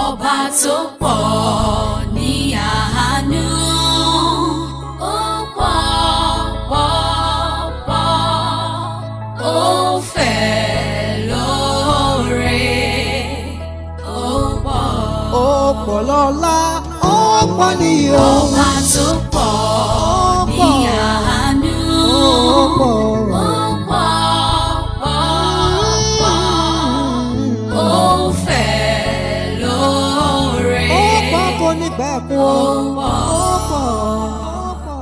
ọba tó pọ̀ ní àánú. Ó pọ̀ pọ̀ pọ̀, ó fẹ̀ lóore. Ó pọ̀. ó pọ̀ lọ́lá ó pọ̀ níyì o. Ọba tó pọ̀ ní àánú. ó pọ̀. Ó pọ̀ pọ̀ pọ̀, ó fẹ̀ lóore. ó pọ̀ kò ní bẹ́ẹ̀ kú o. Ó pọ̀. ó pọ̀. ó pọ̀.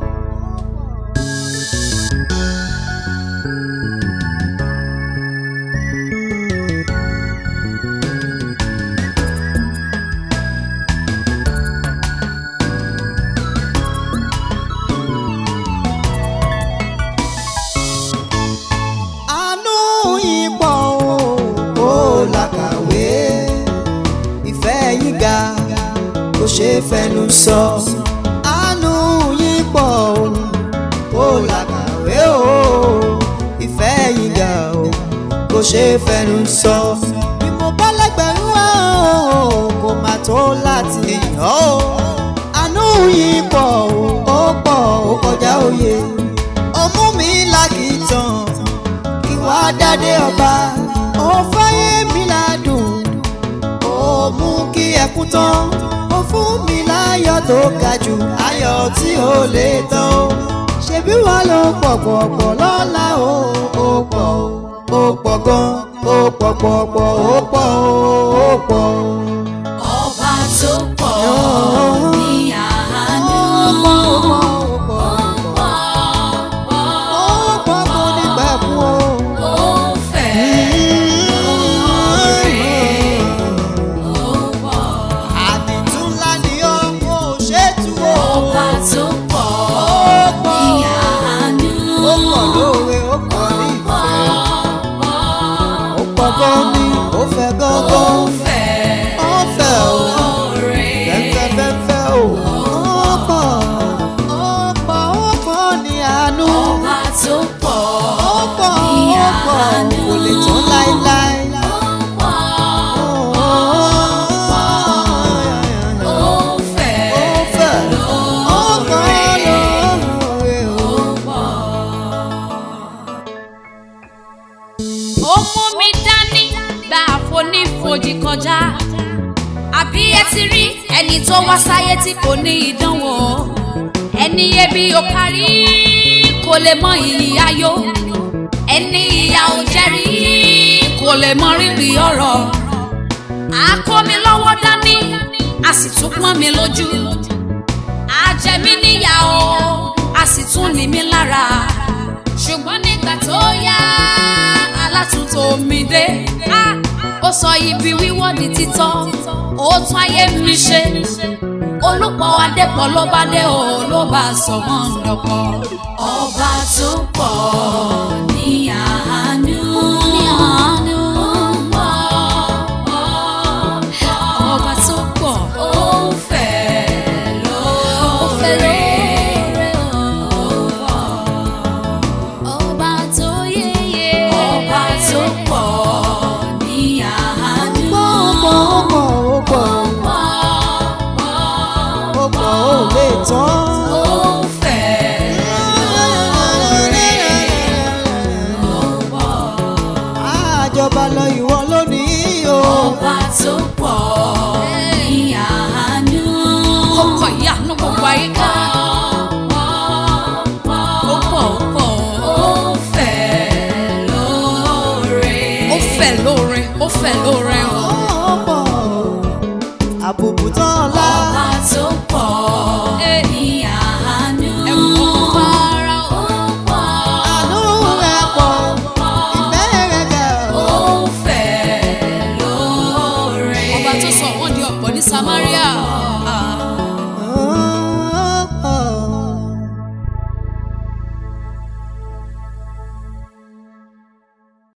àánú yín pọ̀ o ó làkàwé ìfẹ́ yín ga kò ṣe é fẹnu sọ àánú yín pọ̀ o ó làkàwé o ìfẹ́ yín ga o kò ṣe é fẹnu sọ bí mo bá lẹ́gbẹ̀rún wá o kò má tó láti yàn ó àánú yín pọ̀ o ó pọ̀ ó kọjá òye ọmú mi lákìtàn ìwà dádé ọba ó fáyé mi ládùn ó mú kí ẹkún tán ó fún mi láyọ̀ tó ga jù ayọ̀ tí ó lè tán ó ṣebí wà ló pọ̀ pọ̀ pọ̀ lọ́la ó ó pọ̀ ó ó pọ̀ gan ó pọ̀ pọ̀ pọ̀ ó pọ̀ ó ó pọ̀ Ọba tó pọ̀ ní àánú. ó pọ̀ ó pọ̀ ó pọ̀ kò ní gbà fún o. Ó fẹ̀ lóore. Ó pọ̀. àdìtú ńlá ni ó kò ṣe é tú o. Ọba tó pọ̀ ní àánú. ó pọ̀ lóore ó pọ̀ ní ìfẹ́ ó pọ̀ gan ni ó fẹ́ Ó gángan fẹ̀ ó fẹ́ o lóore. fẹ́fẹ́fẹ́fẹ́ o. ó pọ̀ ó pọ̀ ó pọ̀ ní àánú Ọba tó pọ̀ ó pọ̀ ní ó pọ̀ àánú. kò lè tán láéláé. Ó pọ̀. Ó fẹ̀ ó fẹ́ ó pọ̀ lóore. lóore o. ó mú mi dání gba àfonífojì kọjá àbí ẹ ti rí ẹni tó wá sáyé tí kò ní ìdánwò ẹni ebi ò parí kò lè mọ iyì ayọ̀ ẹni ìyà ò jẹ́rí kò lè mọ rírì ọ̀rọ̀ a kó mi lọ́wọ́ dání a sì tún pọ́n mi lójú a jẹ mí níyà o a sì tún ní mi lára ṣùgbọ́n nígbà tó yá alátúntò mi dé Ah, ó sọ ibi wíwọ́ di títọ́ ó tún ayé mi ṣe olùpọ̀ adépọ̀ ló bá dé o ló bá sọ wọ́n dọ̀pọ̀. ọba tó pọ̀ ní àánú. ní àánú. ọba tó pọ̀. ó fẹ̀ lóore. ọba tó yéye. ọba tó pọ̀ ní àánú. ó pọ̀ ó pọ̀ ó pọ̀ ó pọ̀ ó lè tán. ó fẹ̀ lóore. àjọba lọ ìwọ lónìí o. ọba tó pọ̀ ní àánú. ó kọ ìyanu gbogbo àyíká. ó pọ̀ ó pọ̀ ó fẹ̀ lóore. ó fẹ̀ lóore ó fẹ̀ lóore o. ó pọ̀ àbùkù tán ọ̀la. ọba tó pọ̀ ní àánú. ẹ̀wọ̀n fara ó pọ̀. àánú rẹ̀ pọ̀ ìfẹ́ rẹ̀ ga. ó fẹ̀ lóore. ọba tó sọ wọ́n di ọ̀pọ̀ ní Samaria. Ah.